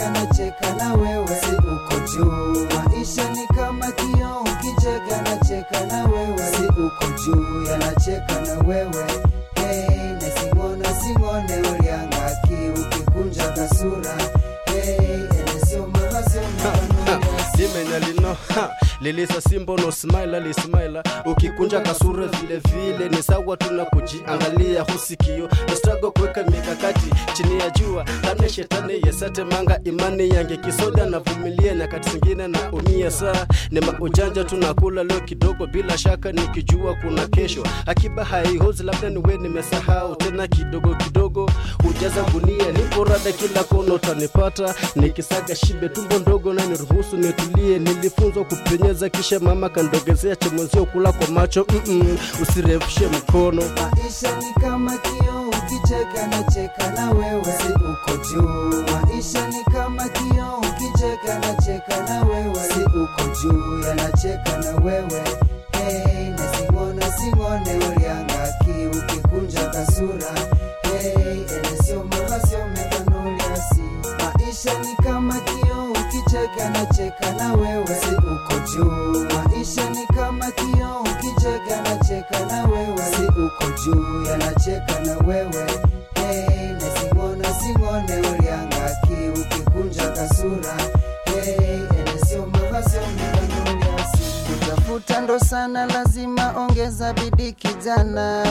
ukicheka na cheka na wewe si uko juu maisha ni kama kio ukicheka na cheka na wewe si uko juu yanacheka na wewe hey, nasingona singone uliangaki ukikunja kasura hey, enesio mahasio mahanuasi limenalino lilisa simbo no smile lismaila ukikunja kasura vile vile ni sawa tuna kujiangalia husikio nastrago kuweka mikakati chini ya jua tane shetani yesate manga imani yange kisoda na vumilia nyakati zingine na umia saa ni maujanja tunakula leo kidogo bila shaka nikijua kuna kesho akiba haihozi labda niwe nimesahau tena kidogo kidogo hujaza gunia nipo rada kila kona utanipata nikisaga shibe tumbo ndogo na niruhusu nitulie nilifunzwa kupenyeza kisha mama kandogezea chemwenzio kula kwa macho Mm-mm, usirefushe mkono maisha ni kama kio ukicheka na cheka na wewe si uko juu maisha ni kama kio ukicheka na cheka na wewe si uko juu yanacheka na wewe hey, nasingona singone uliangaki ukikunja kasura hey, enesio mahasio mekanuliasi maisha ni kama kio ukicheka na cheka na wewe si uko juu maisha ni kama kio ukicheka na cheka na wewe si uko juu yanacheka na wewe hey, nasingona singone uliangaki ukikunja kasura hey, enesio mahasio mekanuliasi kutafuta ndo sana lazima ongeza bidii kijana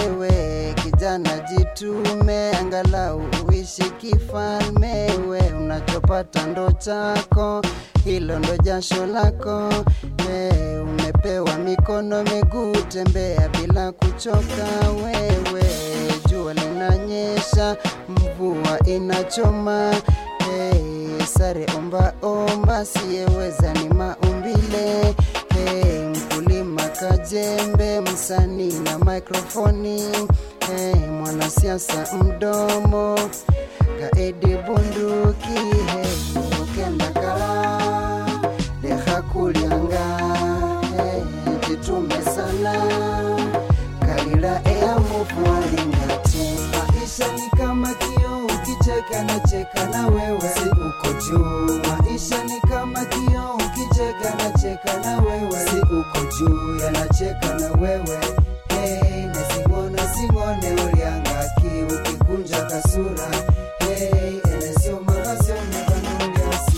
wewe kijana jitume angalau uishi kifalme we unachopata ndo chako hilo ndo jasho lako hey, umepewa mikono miguu tembea bila kuchoka wewe jua linanyesha mvua inachoma hey, sare omba omba siyeweza ni maumbile hey, mkulima kajembe msanii na mikrofoni hey, mwanasiasa mdomo kaedi bunduki hey, ukenda kala deha kulyanga hey, jitume sana kalila eamufu walingati maisha ni kama kio ukicheka na cheka na wewe si uko juu maisha ni kama kio ukicheka na cheka na wewe si uko juu yanacheka na wewe hey, nasingona singone uliangaki ukikunja kasura hey, enesio mahasio mekanuliasi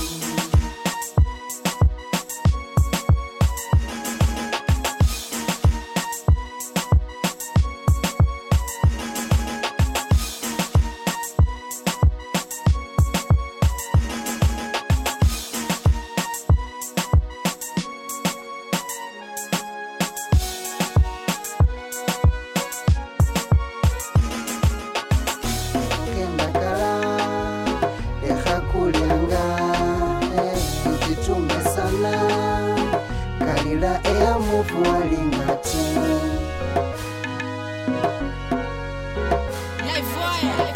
kenda kala deha kulyanga eh, jitume sana kalila eamufu walingati Live wire.